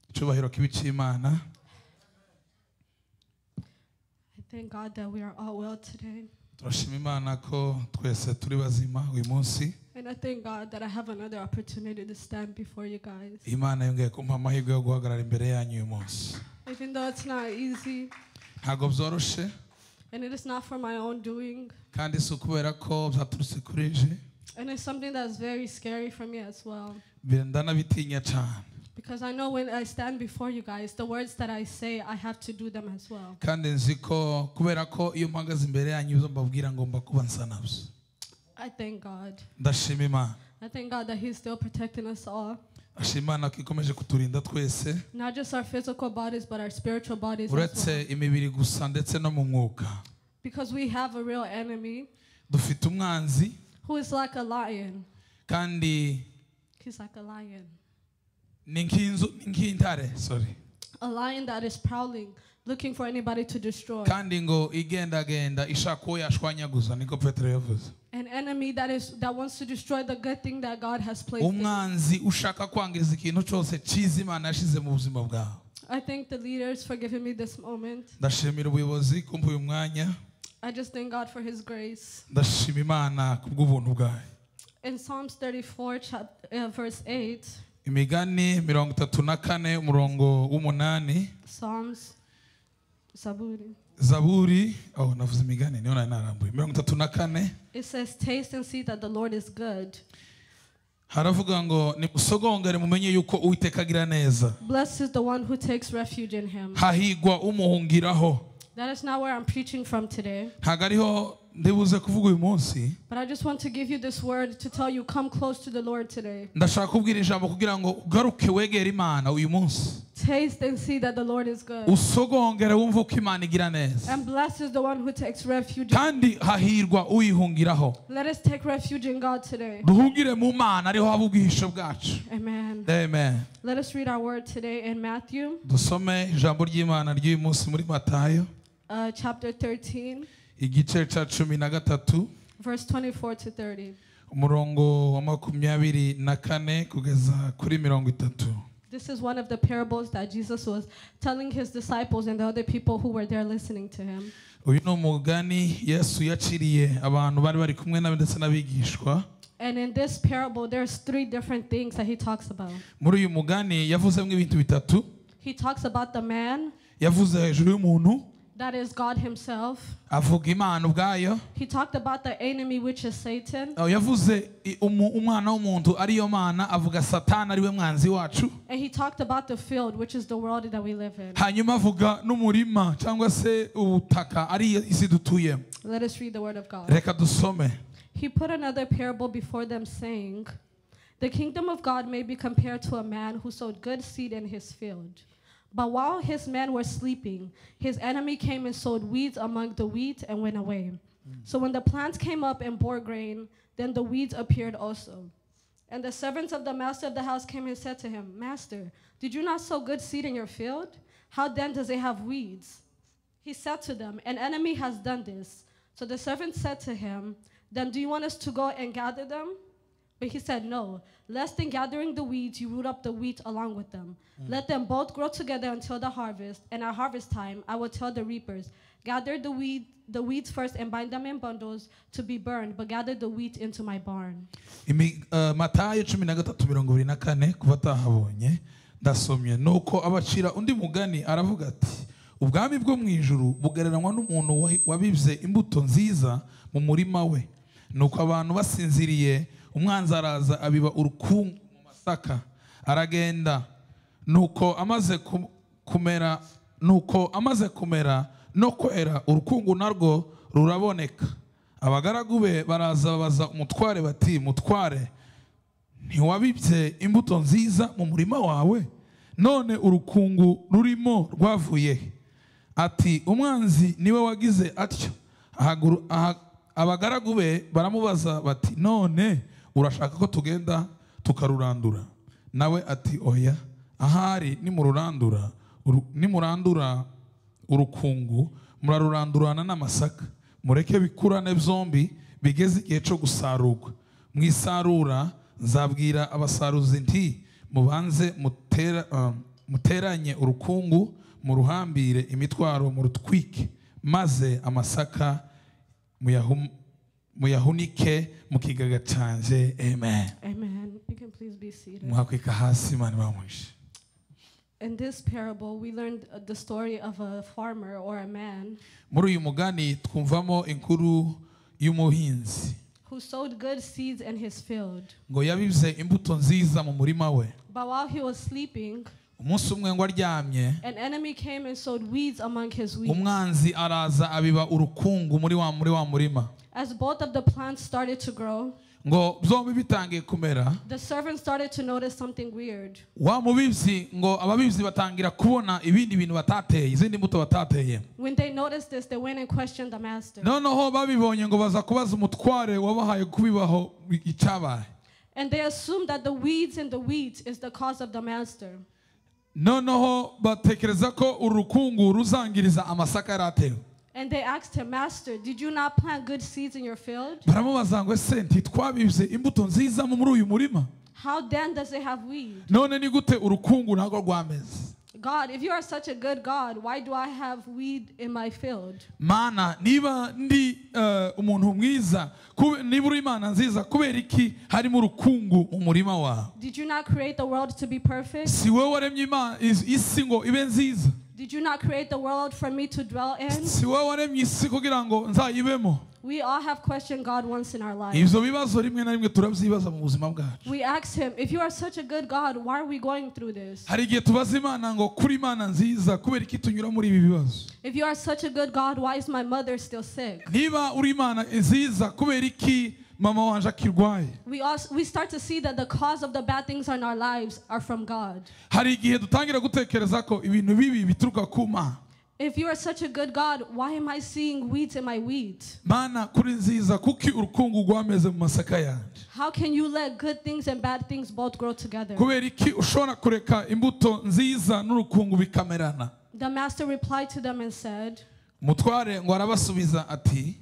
icyubahiro kibi cy'imana I thank God that we are all well today. turashima imana ko twese turi bazima uyu munsi And I thank God that I have another opportunity to stand before you guys. imana yongeye kumpa amahirwe yo guhagarara imbere yanyu uyu munsi Even though it's not easy ntabwo byoroshye and it is not for my own doing, kandi si ukubera ko byaturutse kuri je and it's something that's very scary for me as well. benda n'abitinya cyane Because I know when I stand before you guys, the words that I say, I have to do them as well. kandi nzi ko kubera ko iyo mpagaze imbere yanyu ibyo mbabwira ngomba kuba nsa nabyo I thank God. ndashima imana I thank God that He's still protecting us all. ndashima imana ko ikomeje kuturinda twese Not just our physical bodies, but our spiritual bodies as uretse well. imibiri gusa ndetse no mu mwuka Because we have a real enemy dufite umwanzi who is like a lion. kandi He's like a lion. ni nk'inzu ni nk'intare sorry A lion that is prowling, looking for anybody to destroy. kandi ngo igendagenda ishaka uwo yashwanyaguza niko petero yavuze An enemy that is that wants to destroy the good thing that God has placed. in you. umwanzi ushaka kwangiza ikintu cyose cyiza imana yashyize mu buzima bwawe I thank the leaders for giving me this moment. ndashimira ubuyobozi kumva uyu mwanya I just thank God for His grace. ndashima imana kubw'ubuntu bwayo In Psalms 34, chapter, uh, verse 8, imigani mirongo itatu na kane umurongo w'umunani Psalms, Zaburi, zaburi oh navuze imigani niyo nari narambuye mirongo itatu na kane it says, "Taste and see that the Lord is good. haravuga ngo nimusogongere mumenye yuko uwiteka agira neza Blessed is the one who takes refuge in Him." hahigwa umuhungiraho That is not where I'm preaching from today, ntabwo ariho ndibuze kuvuga uyu munsi but I just want to give you this word to tell you, come close to the Lord today. ndashaka kubwira ijambo kugira ngo ugaruke wegere imana uyu munsi Taste and see that the Lord is good. usogongere wumve uko imana igira neza And blessed is the one who takes refuge. in- kandi hahirwa uyihungiraho Let us take refuge in God today. duhungire mu mana ariho haba ubwihisho bwacu Amen. amen Let us read our word today in Matthew dusome ijambo ry'imana ry'uyu munsi muri matayo uh, chapter 13, igice cya cumi na gatatu verse 24 to 30. umurongo wa makumyabiri na kane kugeza kuri mirongo itatu This is one of the parables that Jesus was telling his disciples and the other people who were there listening to him. uyu ni umugani yesu yaciriye abantu bari bari kumwe nawe ndetse n'abigishwa And in this parable, there's three different things that he talks about. muri uyu mugani yavuzemo ibintu bitatu He talks about the man yavuze hejuru y'umuntu that is God himself. avuga imana ubwayo He talked about the enemy, which is Satan. Oh, yavuze i- umu- umwana w'umuntu ariyo mana avuga satani ariwe mwanzi wacu And he talked about the field, which is the world that we live in. hanyuma avuga n'umurima cyangwa se ubutaka ari isi dutuyemo Let us read the word of God. reka dusome He put another parable before them, saying, The kingdom of God may be compared to a man who sowed good seed in his field. But while his men were sleeping, his enemy came and sowed weeds among the wheat and went away. So when the plants came up and bore grain, then the weeds appeared also. And the servants of the master of the house came and said to him, Master, did you not sow good seed in your field? How then does it have weeds? He said to them, An enemy has done this. So the servant said to him, Then do you want us to go and gather them? But he said, No, lest in gathering the weeds you root up the wheat along with them. Let them both grow together until the harvest, and at harvest time I will tell the reapers, Gather the weed the weeds first and bind them in bundles to be burned, but gather the wheat into my barn. Imi- eh, matayo cumi na gatatu mirongo ibiri na kane kuba atahabonye ndasomye nuko abacira undi mugani aravuga ati ubwami bwo mu ijuru bugereranywa n'umuntu wahi- wabibye imbuto nziza mu murima we nuko abantu basinziriye umwanzi araza abiba urukungu mu masaka aragenda nuko amaze ku- kumera nuko amaze kumera no kwera urukungu narwo ruraboneka abagaragu be baraza babaza umutware bati mutware ntiwabibye imbuto nziza mu murima wawe none urukungu rurimo rwavuye he?" ati umwanzi niwe wagize atyo Ahaguru- aha- abagaragu be baramubaza bati none urashaka ko tugenda tukarurandura nawe ati oya ahari nimururandura uru- nimurandura urukungu murarurandurana n'amasaka mureke bikurane byombi bigeze igihe cyo gusarurwa mu isarura nzabwira abasaruzi nti mubanze mutera- ah, muteranye urukungu muruhambire imitwaro murutwike maze amasaka muyahum- muyahunike mu kigaga cyanjye amen Amen. You can please be seated. muhakwika hasi imana ibamwishe In this parable, we learned uh, the story of a farmer or a man muri uyu mugani twumvamo inkuru y'umuhinzi who sowed good seeds in his field. ngo yabize imbuto nziza mu murima we But while he was sleeping, umunsi umwe ngo aryamye an enemy came and sowed weeds among his wheat. umwanzi araza abiba urukungu muri wa muri wa murima As both of the plants started to grow, ngo byombi bitangiye kumera the servant started to notice something weird. wa mubibyi ngo ababibyi batangira kubona ibindi bintu batateye izindi mbuto batateye When they noticed this, they went and questioned the master. noneho babibonye ngo baza kubaza umutware wabahaye kubibaho icyabaye And they assumed that the weeds in the wheat is the cause of the master. noneho batekereza ko uru rukungu ruzangiriza amasaka yari atewe And they asked him, Master, did you not plant good seeds in your field? baramubaza ngo ese ntitwabibye imbuto nziza muri uyu murima How then does it have weed? none ni gute urukungu ntabwo rwameze God, if you are such a good God, why do I have weed in my field? mana niba ndi eh, umuntu mwiza kube- niba uri imana nziza kubera iki harimo urukungu mu murima wawe Did you not create the world to be perfect? si wowe waremye Ima- is- isi ngo ibe nziza Did you not create the world for me to dwell in? si wowe waremye isi kugira ngo nzayibemo We all have questioned God once in our life. ibyo bibazo rimwe na rimwe turabyibaza mu buzima bwacu We asked him, if you are such a good God, why are we going through this? hari igihe tubaza imana ngo kuri imana nziza kubera iki tunyura muri ibi bibazo If you are such a good God, why is my mother still sick? niba uri imana nziza kubera iki mama wanjye akirwaye We also we start to see that the cause of the bad things in our lives are from God. hari igihe dutangira gutekereza ko ibintu bibi bituruka ku mana If you are such a good God, why am I seeing weeds in my wheat? mana kuri nziza kuki urukungu rwameze mu masaka yanjye How can you let good things and bad things both grow together? kubera iki ushobora kureka imbuto nziza n'urukungu bikamerana The master replied to them and said, umutware ngo arabasubiza ati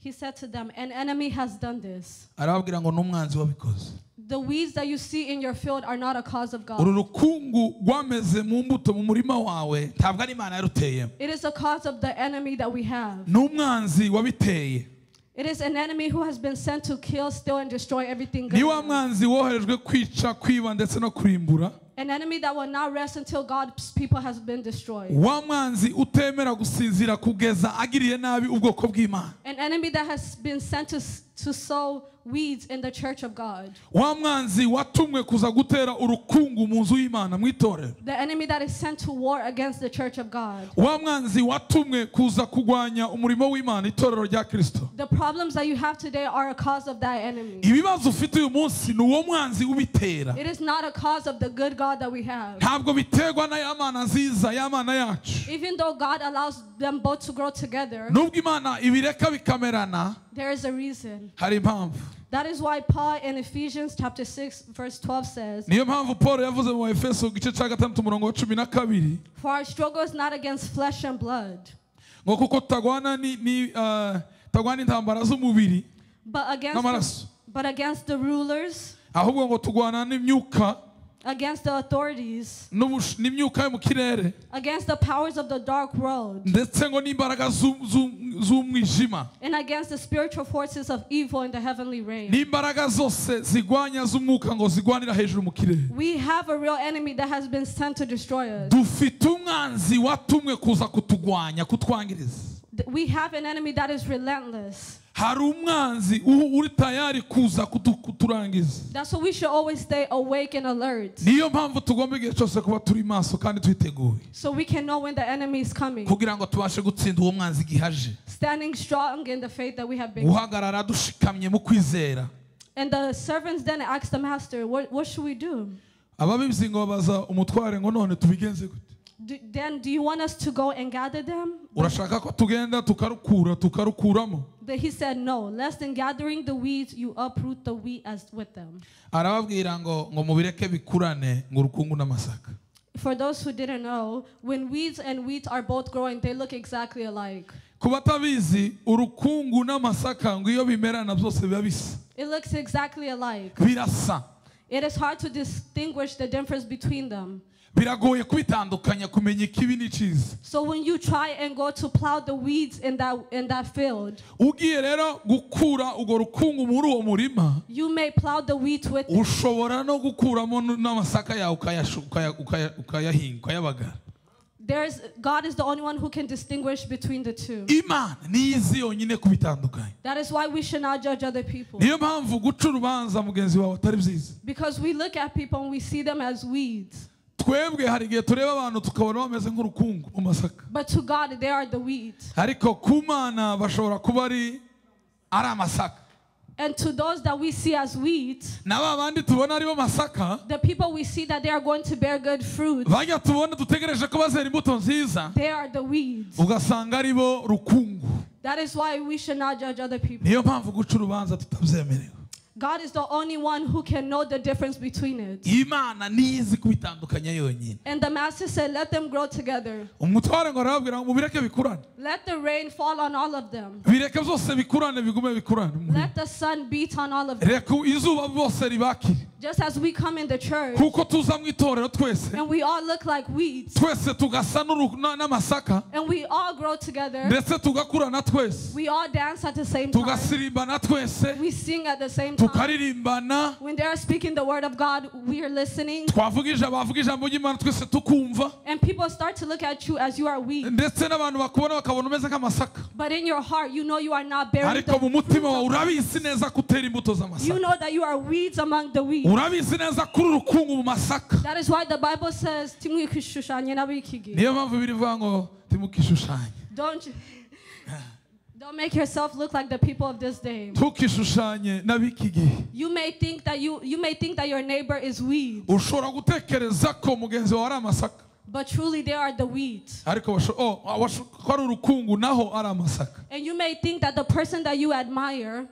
He said to them, An enemy has done this. arababwira ngo n'umwanzi wabikoze The weeds that you see in your field are not a cause of uru God. rukungu rwameze mu mbuto mu murima wawe ntabwo ari imana yaruteyemo It is a cause of the enemy that we have. ni umwanzi wabiteye It is an enemy who has been sent to kill, steal, and destroy everything ni wa good. mwanzi woherejwe kwica kwiba ndetse no kurimbura An enemy that will not rest until God's people has been destroyed. wa mwanzi utemera gusinzira kugeza agiriye nabi ubwoko bw'imana An enemy that has been sent to, s- to sow weeds in the church of God. wa mwanzi watumwe kuza gutera urukungu mu nzu y'imana mu itorero The enemy that is sent to war against the church of God. wa mwanzi watumwe kuza kurwanya umurimo w'imana itorero rya kristo The problems that you have today are a cause of that enemy. ibibazo ufite uyu munsi ni uwo mwanzi ubitera It is not a cause of the good God that we have. ntabwo biterwa na ya mana nziza ya mana yacu Even though God allows them both to grow together, nubwo imana ibireka bikamerana there is a reason. hari impamvu That is why Paul in Ephesians chapter 6 verse 12 says, niyo mpamvu paul yavuze mu efeso igice cya gatandatu umurongo wa cumi na kabiri For our struggle is not against flesh and blood, ngo kuko tagwana ni, ni eh, tagwana intambara z'umubiri but against n'amaraso but against the rulers, ahubwo ngo tugwana n'imyuka against the authorities, n'ubush- n'imyuka yo mu kirere against the powers of the dark world, ndetse ngo n'imbaraga z'u- z'u- z'umwijima and against the spiritual forces of evil in the heavenly realm. n'imbaraga zose zigwanya z'umwuka ngo zigwanira hejuru mu kirere We have a real enemy that has been sent to destroy us. dufite umwanzi watumwe kuza kutugwanya kutwangiriza Th- We have an enemy that is relentless. hari umwanzi u- uri tayari kuza kutu- kuturangiza That's why we should always stay awake and alert niyo mpamvu tugomba igihe cyose kuba turi maso kandi twiteguye so we can know when the enemy is coming. kugira ngo tubashe gutsinda uwo mwanzi igihe aje Standing strong in the faith that we have been. guhagarara dushikamye mu kwizera And the servants then asked the master, What, what should we do? ababibyi ngo babaza umutware ngo none tubigenze gute do? Then, do you want us to go and gather them? urashaka ko tugenda tukarukura tukarukuramo But he said, No, less than gathering the weeds, you uproot the wheat as with them. arababwira ngo ngo mubireke bikurane ngo urukungu n'amasaka For those who didn't know, when weeds and wheat are both growing, they look exactly alike. ku batabizi urukungu n'amasaka ngo iyo bimerana byose biba bisa It looks exactly alike. birasa It is hard to distinguish the difference between them. biragoye kubitandukanya kumenya ikibi n'icyiza So when you try and go to plow the weeds in that in that field, ugiye rero gukura urwo rukungu muri uwo murima you may plow the weeds with ushobora no gukuramo n- n'amasaka yawe ukayashu- ukaya- ukaya- ukayahinga ukayabagara there's God is the only one who can distinguish between the two. imana niyo izi yonyine kubitandukanya That is why we should not judge other people. niyo mpamvu guca urubanza mugenzi wawe atari byiza Because we look at people and we see them as weeds. twebwe hari igihe tureba abantu tukabona bameze nk'urukungu mu masaka But to God, they are the weeds. ariko ku mana bashobora kuba ari ari amasaka And to those that we see as weeds, na ba bandi tubona aribo masaka the people we see that they are going to bear good fruit, bajya tubona dutegereje ko bazera imbuto nziza they are the weeds. ugasanga aribo rukungu That is why we should not judge other people. niyo mpamvu guca urubanza tutabyemerewe God is the only one who can know the difference between it. imana nizi kubitandukanya yonyine And the master said, Let them grow together. umutware ngo arababwira ngo mubireke bikurane Let the rain fall on all of them. bireke byose bikurane bigume bikurane Let the sun beat on all of them. reka izuba bose ribakire Just as we come in the church kuko tuza mu itorero twese and we all look like weeds twese tugasa n'uru- na- n'amasaka and we all grow together, ndetse tugakurana twese we all dance at the same time, tugasirimbana twese we sing at the same time. tukaririmbana When they are speaking the word of God, we are listening, twavuga ijambo bavuga ijambo ry'imana twese tukumva and people start to look at you as you are weak. ndetse n'abantu bakubona bakabona umeze nk'amasaka But in your heart, you know you are not bearing ariko the mu mutima wawe urabizi neza ko utera imbuto You z'amasaka know that you are weeds among the weeds. urabizi neza ko uri urukungu mu masaka That is why the Bible says, "Timwikishushanye n'abikigi." niyo mpamvu birivuga ngo timukishushanye Don't you- don't make yourself look like the people of this day. ntukishushanye n'ab'iki gihe You may think that you you may think that your neighbor is weed, ushobora gutekereza ko mugenzi wawe ari amasaka but truly they are the weeds. ariko basho- oh, ah, basho- ko ari urukungu naho ari amasaka And you may think that the person that you admire,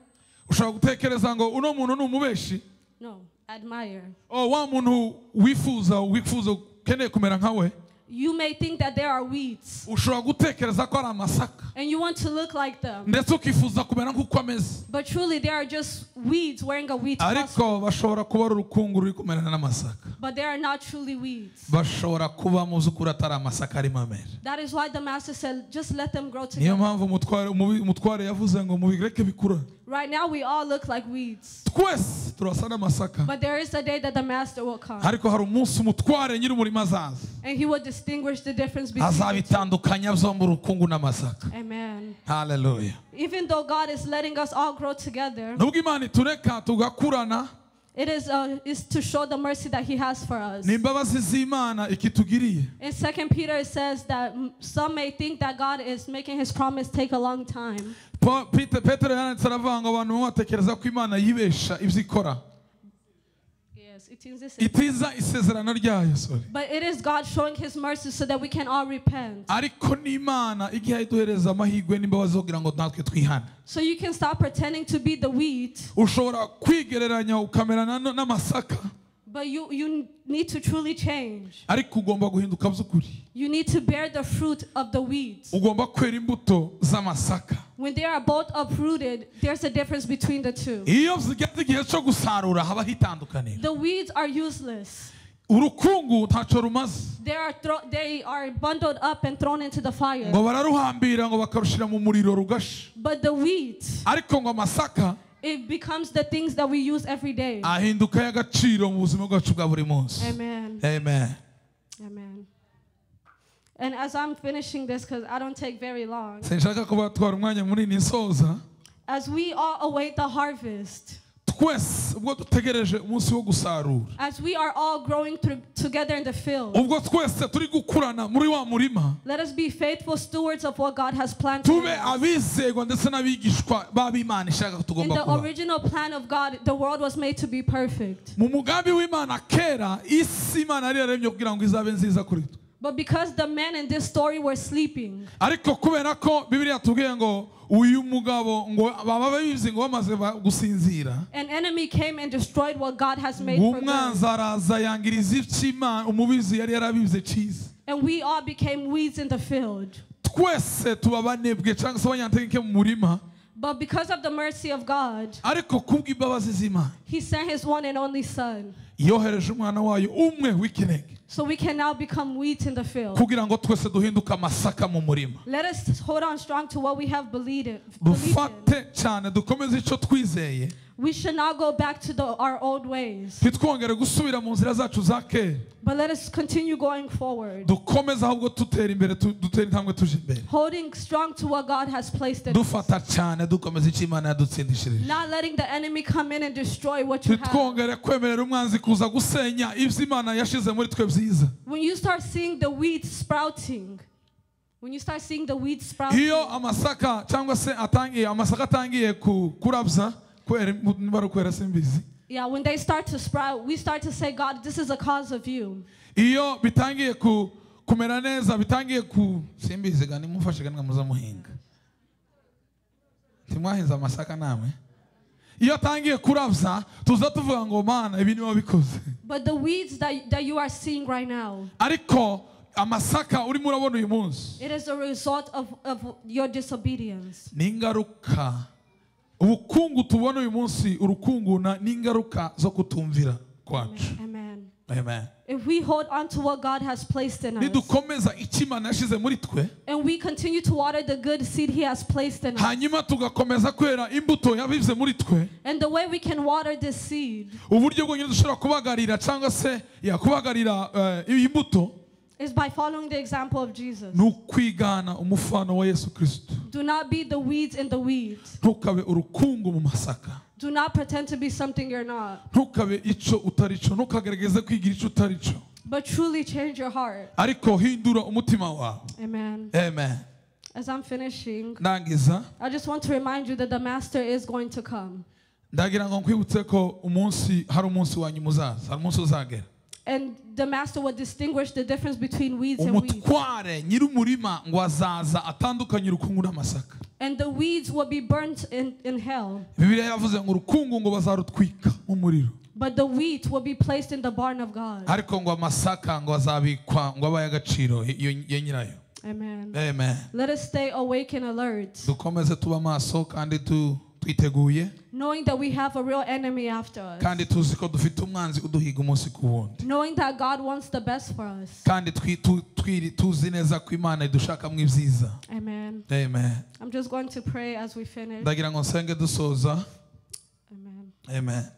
ushobora gutekereza ngo uno muntu ni umubeshi no, admire. oh, wa muntu wifuza wifuza ukeneye kumera nkawe You may think that they are weeds, ushobora gutekereza ko ari amasaka and you want to look like them, ndetse ukifuza kumera nk'uko ameze but truly they are just weeds wearing a weed costume. ariko bashobora kuba ari urukungu ruri kumerana n'amasaka But they are not truly weeds. bashobora kuba mu by'ukuri atari amasaka arimo amera That is why the master said, "Just let them grow together." niyo mpamvu umutware umubi- umutware yavuze ngo mubireke bikura Right now, we all look like weeds. twese turasa n'amasaka But there is a day that the Master will come ariko hari umunsi umutware nyiri umurimo azaza and he will distinguish the difference between. azabitandukanya byombi urukungu n'amasaka Amen. haleluya Even though God is letting us all grow together, nubwo imana itureka tugakurana it is, uh, is to show the mercy that he has for us. ni imbabazi z'imana ikitugiriye In 2 Peter, it says that mm, some may think that God is making his promise take a long time. Pa- Pete- petero yaranditse aravuga ngo abantu bamwe batekereza ko imana yibesha ibyo ikora Yes, it is this. itiza isezerano ryayo sorry But it is God showing his mercy so that we can all repent. ariko n'imana igihe iduhereza amahirwe n'imbabazi zo kugira ngo natwe twihane So you can stop pretending to be the wheat, ushobora kwigereranya ukamerana no- n'amasaka but you, you need to truly change. ariko ugomba guhinduka by'ukuri You need to bear the fruit of the weeds. ugomba kwera imbuto z'amasaka When they are both uprooted, there's a difference between the two. iyo zigeze igihe cyo gusarura haba hitandukanira The weeds are useless. urukungu ntacyo rumaze They are thro- they are bundled up and thrown into the fire. ngo bararuhambira ngo bakarushyira mu muriro rugasha But the wheat, ariko ngo amasaka it becomes the things that we use every day. ahinduka y'agaciro mu buzima bwacu bwa buri munsi Amen. amen Amen. And as I'm finishing this, because I don't take very long, sinshaka kubatwara umwanya munini nsoza as we all await the harvest, twese ubwo dutegereje umunsi wo gusarura as we are all growing through together in the field, ubwo twese turi gukurana muri wa murima let us be faithful stewards of what God has planned. for tube us. abizerwa ndetse n'abigishwa b'abimana ishaka ko In tugomba the kuba original plan of God, the world was made to be perfect. mu mugambi w'imana kera isi imana yari yaremye kugira ngo izabe nziza kuri twe But because the men in this story were sleeping, ariko kubera ko bibiri yatubwiye ngo uyu mugabo ngo baba bizi ngo bamaze ba- gusinzira an enemy came and destroyed what God has made for umwanzi them. araza yangiriza icy'imana umubizi yari yarabize cyiza And we all became weeds in the field. twese tuba banebwe cyangwa se abanyantekinke mu murima But because of the mercy of God, ariko kubw'imbabazi z'imana He sent His one and only Son. yohereje umwana wayo umwe w'ikinege So we can now become wheat in the field. kugira ngo twese duhinduke amasaka mu murima Let us hold on strong to what we have believed in. believed in. dufate cyane dukomeze icyo twizeye We should not go back to the, our old ways, ntitwongere gusubira mu nzira zacu za kera but let us continue going forward, dukomeze ahubwo dutera imbere tu- dutera intambwe tuje imbere holding strong to what God has placed in us, dufata cyane dukomeza icyo imana yadutsindishirije not letting the enemy come in and destroy what you have. ntitwongere kwemerera umwanzi kuza gusenya ibyo imana yashize muri twe byiza When you start seeing the wheat sprouting, when you start seeing the wheat sprouting, iyo amasaka cyangwa se atangiye amasaka atangiye ku- kurabya kwera im- niba ari ukwera simbizi yeah, when they start to sprout, we start to say, God, this is a cause of you. iyo bitangiye ku- kumera neza bitangiye ku simbizi ga nimumfashe ga muza muhinga ntimwahinze amasaka namwe iyo atangiye kurabya tuza tuvuga ngo mana ibi niba bikoze But the weeds that, that you are seeing right now, ariko amasaka urimo urabona uyu munsi It is a result of, of your disobedience. ni ingaruka ubukungu tubona uyu munsi urukunguna ni ingaruka zo kutumvira kwacu Amen. amen If we hold on to what God has placed in us nidukomeza icyo imana yashyize muri twe and we continue to water the good seed He has placed in us, hanyuma tugakomeza kwera imbuto yabize muri twe and the way we can water this seed uburyo bwonyine dushobora kubagarira cyangwa se ya kubagarira eh, iyi mbuto is by following the example of Jesus. ni ukwigana umufano wa yesu kirisito Do not be the weeds in the weeds. ntukabe urukungu mu masaka Do not pretend to be something you're not, ntukabe icyo utari cyo ntukagaragaze kwigira icyo utari cyo but truly change your heart. ariko hindura umutima wawe Amen. amen As I'm finishing, ndangiza I just want to remind you that the Master is going to come. ndagira ngo nkwibutse ko umunsi hari umunsi wa nyuma uzaza hari umunsi uzagera And the Master will distinguish the difference between weeds and weeds. umutware nyir'umurima ngo azaza atandukanye urukungu n'amasaka and the weeds will be burnt in, in hell, bibiliya yavuze ngo urukungu ngo bazarutwika mu muriro but the wheat will be placed in the barn of God. ariko ngo amasaka ngo azabikwa ngo abaye agaciro iyo ya nyirayo Amen. amen Let us stay awake and alert, dukomeze tuba amaso kandi tu- twiteguye knowing that we have a real enemy after us, kandi tuzi ko dufite umwanzi uduhiga umunsi ku wundi knowing that God wants the best for us. kandi twi- tu- twiri- tuzi neza ko imana idushakamo ibyiza Amen. amen I'm just going to pray as we finish. ndagira ngo nsenge dusoza Amen. amen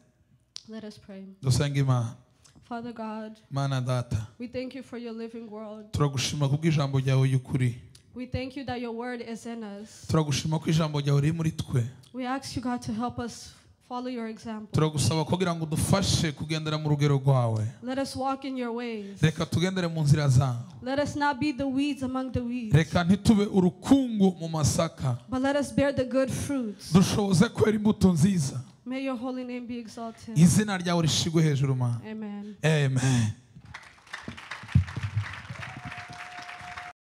Let us pray. dusenge imana Father God, mana data we thank you for your living world. turagushima kubw'ijambo ryawe y'ukuri We thank you that your word is in us. turagushima ko ijambo ryawe riri muri twe We ask you, God, to help us follow your example. turagusaba kugira ngo udufashe kugendera mu rugero rwawe Let us walk in your ways. reka tugendere mu nzira zawe Let us not be the weeds among the weeds. reka ntitube urukungu mu masaka But let us bear the good fruits. dushoboze kwera imbuto nziza May your holy name be exalted. izina ryawe rishigwe hejuru mana Amen. amen